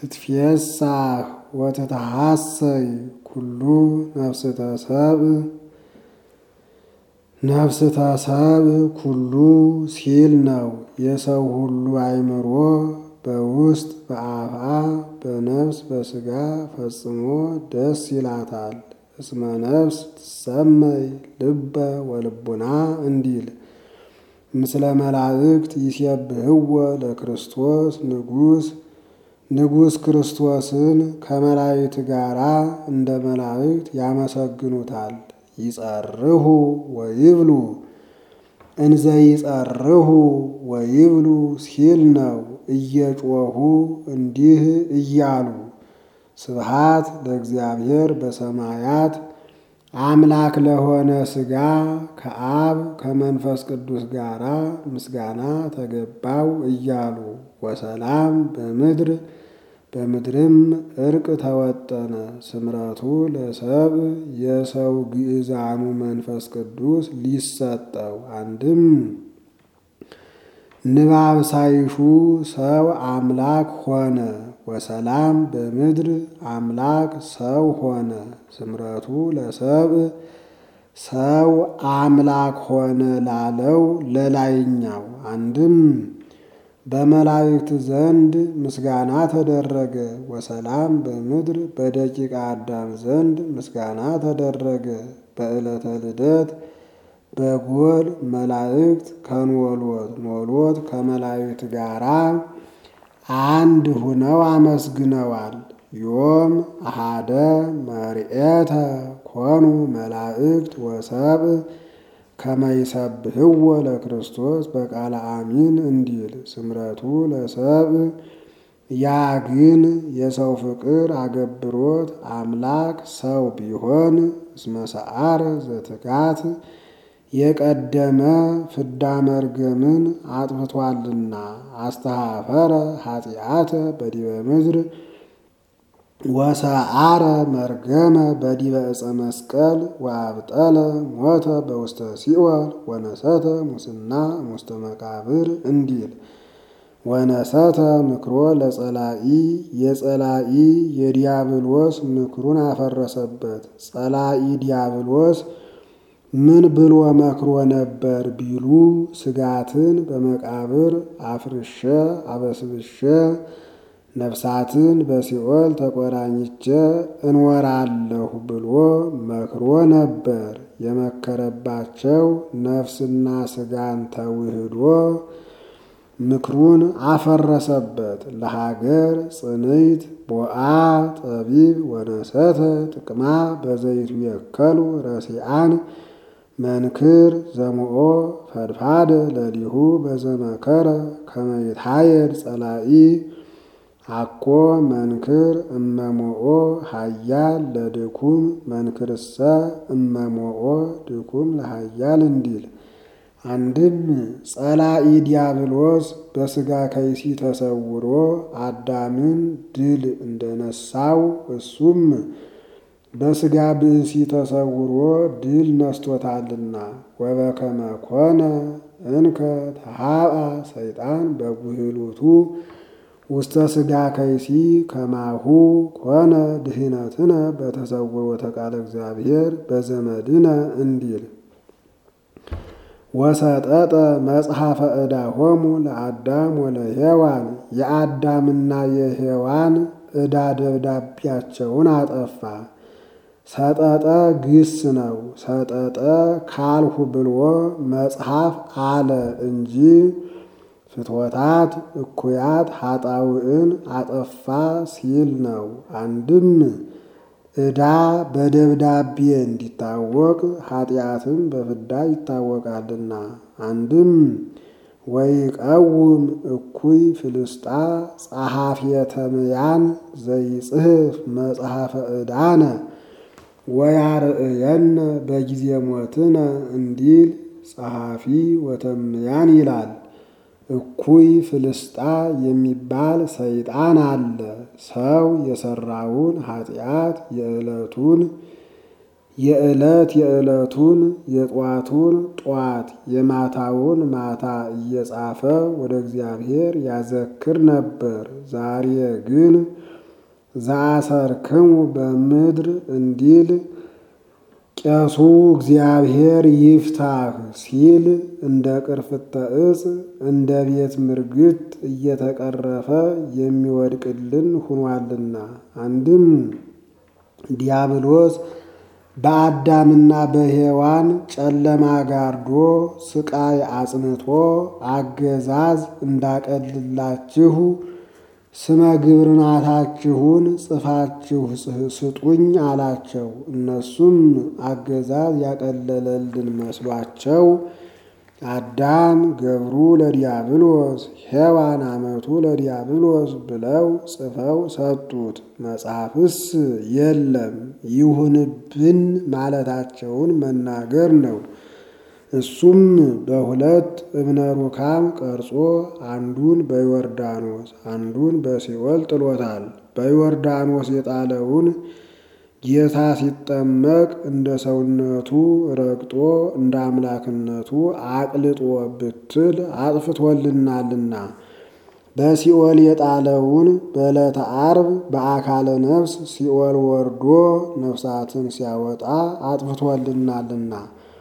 ትትፌሳህ ወትትሐሰይ ኩሉ ነፍስተ ሰብእ ነፍስተ ሰብእ ኩሉ ሲል ነው። የሰው ሁሉ አእምሮ በውስጥ በአፍአ በነፍስ በሥጋ ፈጽሞ ደስ ይላታል። እስመ ነፍስ ትሰመይ ልበ ወልቡና እንዲል ምስለ መላእክት ይሴብህዎ ለክርስቶስ ንጉሥ ንጉሥ ክርስቶስን ከመላእክት ጋራ እንደ መላእክት ያመሰግኑታል። ይጸርሁ ወይብሉ እንዘ ይጸርሁ ወይብሉ ሲል ነው። እየጮኹ እንዲህ እያሉ ስብሃት ለእግዚአብሔር በሰማያት አምላክ ለሆነ ሥጋ ከአብ ከመንፈስ ቅዱስ ጋራ ምስጋና ተገባው እያሉ ወሰላም በምድር በምድርም እርቅ ተወጠነ። ስምረቱ ለሰብ የሰው ግዕዛኑ መንፈስ ቅዱስ ሊሰጠው አንድም ንባብ ሳይሹ ሰው አምላክ ሆነ። ወሰላም በምድር አምላክ ሰው ሆነ። ስምረቱ ለሰብ ሰው አምላክ ሆነ ላለው ለላይኛው አንድም በመላእክት ዘንድ ምስጋና ተደረገ። ወሰላም በምድር በደቂቀ አዳም ዘንድ ምስጋና ተደረገ። በዕለተ ልደት በጎል መላእክት ከንወልወት ኖልወት ከመላእክት ጋራ አንድ ሁነው አመስግነዋል። ዮም አሃደ መርኤተ ኮኑ መላእክት ወሰብእ ከመይሰብህዎ ለክርስቶስ በቃለ አሚን እንዲል ስምረቱ ለሰብእ ያ ግን የሰው ፍቅር አገብሮት አምላክ ሰው ቢሆን እስመ ሰዓረ ዘትካት የቀደመ ፍዳ መርገምን አጥፍቷልና አስተሃፈረ ኃጢአተ በዲበ ምድር ወሰዓረ መርገመ በዲበ ዕፀ መስቀል ወአብጠለ ሞተ በውስተ ሲኦል ወነሰተ ሙስና ውስተ መቃብር እንዲል ወነሰተ ምክሮ ለጸላኢ የጸላኢ የዲያብሎስ ምክሩን አፈረሰበት። ጸላኢ ዲያብሎስ ምን ብሎ መክሮ ነበር ቢሉ ስጋትን በመቃብር አፍርሸ አበስብሸ ነፍሳትን በሲኦል ተቆራኝቼ እንወራለሁ ብሎ መክሮ ነበር። የመከረባቸው ነፍስና ስጋን ተውህዶ ምክሩን አፈረሰበት። ለሀገር ጽንይት ቦአ ጠቢብ ወነሰተ ጥቅማ በዘይቱ የከሉ ረሲአን መንክር ዘምኦ ፈድፋደ ለሊሁ በዘመከረ ከመይታየድ ጸላኢ አኮ መንክር እመሞኦ ሀያል ለድኩም መንክርሰ እመሞኦ ድኩም ለሀያል እንዲል አንድም ጸላኢ ዲያብሎስ በሥጋ ከይሲ ተሰውሮ አዳምን ድል እንደነሳው እሱም በሥጋ ብእሲ ተሰውሮ ድል ነስቶታልና ወበከመ ኮነ እንከ ተሃብአ ሰይጣን በጉህሉቱ ውስተ ሥጋ ከይሲ ከማሁ ኮነ ድህነትነ በተሰውሮተ ቃለ እግዚአብሔር በዘመድነ እንዲል ወሰጠጠ መጽሐፈ ዕዳሆሙ ለአዳም ወለሔዋን የአዳምና የሔዋን ዕዳ ደብዳቤያቸውን አጠፋ። ሰጠጠ ግስ ነው። ሰጠጠ ካልሁ ብሎ መጽሐፍ አለ እንጂ ፍትወታት እኩያት ኃጣውዕን አጠፋ ሲል ነው። አንድም ዕዳ በደብዳቤ እንዲታወቅ ኃጢአትም በፍዳ ይታወቃልና። አንድም ወይቀውም እኩይ ፍልስጣ ጸሐፍየ ተምያን ዘይጽሕፍ መጽሐፈ ዕዳነ ወያርእየነ በጊዜ ሞትነ እንዲል ጸሐፊ ወተምያን ይላል። እኩይ ፍልስጣ የሚባል ሰይጣን አለ። ሰው የሰራውን ኃጢአት የዕለቱን የዕለት የዕለቱን የጧቱን ጧት የማታውን ማታ እየጻፈ ወደ እግዚአብሔር ያዘክር ነበር። ዛሬ ግን ዘአሰርክሙ በምድር እንዲል ቄሱ እግዚአብሔር ይፍታህ ሲል እንደ ቅርፍተ ዕፅ እንደ ቤት ምርግት እየተቀረፈ የሚወድቅልን ሁኗልና። አንድም ዲያብሎስ በአዳምና በሔዋን ጨለማ ጋርዶ ስቃይ አጽንቶ አገዛዝ እንዳቀልላችሁ ስመ ግብርናታችሁን ጽፋችሁ ስጡኝ አላቸው። እነሱም አገዛዝ ያቀለለልን መስሏቸው አዳም ገብሩ ለዲያብሎስ ሔዋን አመቱ ለዲያብሎስ ብለው ጽፈው ሰጡት። መጽሐፍስ የለም ይሁንብን ማለታቸውን መናገር ነው። እሱም በሁለት እብነ ሩካም ቀርጾ አንዱን በዮርዳኖስ አንዱን በሲኦል ጥሎታል። በዮርዳኖስ የጣለውን ጌታ ሲጠመቅ እንደ ሰውነቱ ረግጦ እንደ አምላክነቱ አቅልጦ ብትል አጥፍቶልናልና። በሲኦል የጣለውን በዕለተ ዓርብ በአካለ ነፍስ ሲኦል ወርዶ ነፍሳትን ሲያወጣ አጥፍቶልናልና።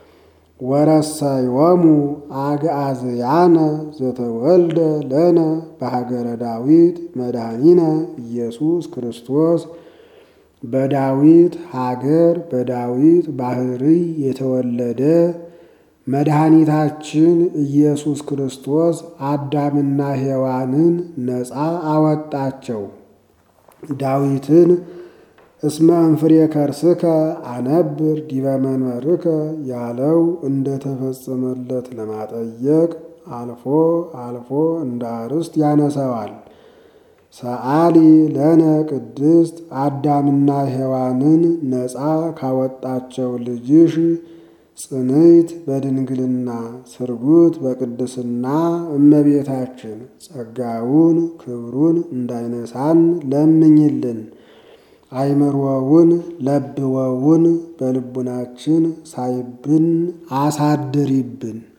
ወረሰዮሙ አግዓዝያነ ዘተወልደ ለነ በሀገረ ዳዊት መድኃኒነ ኢየሱስ ክርስቶስ በዳዊት ሀገር በዳዊት ባሕርይ የተወለደ መድኃኒታችን ኢየሱስ ክርስቶስ አዳምና ሔዋንን ነፃ አወጣቸው። ዳዊትን እስመ እንፍሬ ከርስከ አነብር ዲበ መንበርከ ያለው እንደተፈጸመለት ለማጠየቅ አልፎ አልፎ እንደ አርዕስት ያነሰዋል። ሰአሊ ለነ ቅድስት አዳምና ሔዋንን ነፃ ካወጣቸው ልጅሽ ጽንዕት በድንግልና ስርጉት በቅድስና እመቤታችን ጸጋውን ክብሩን እንዳይነሳን ለምኝልን። አይምሮውን ለብወውን በልቡናችን ሳይብን አሳድሪብን።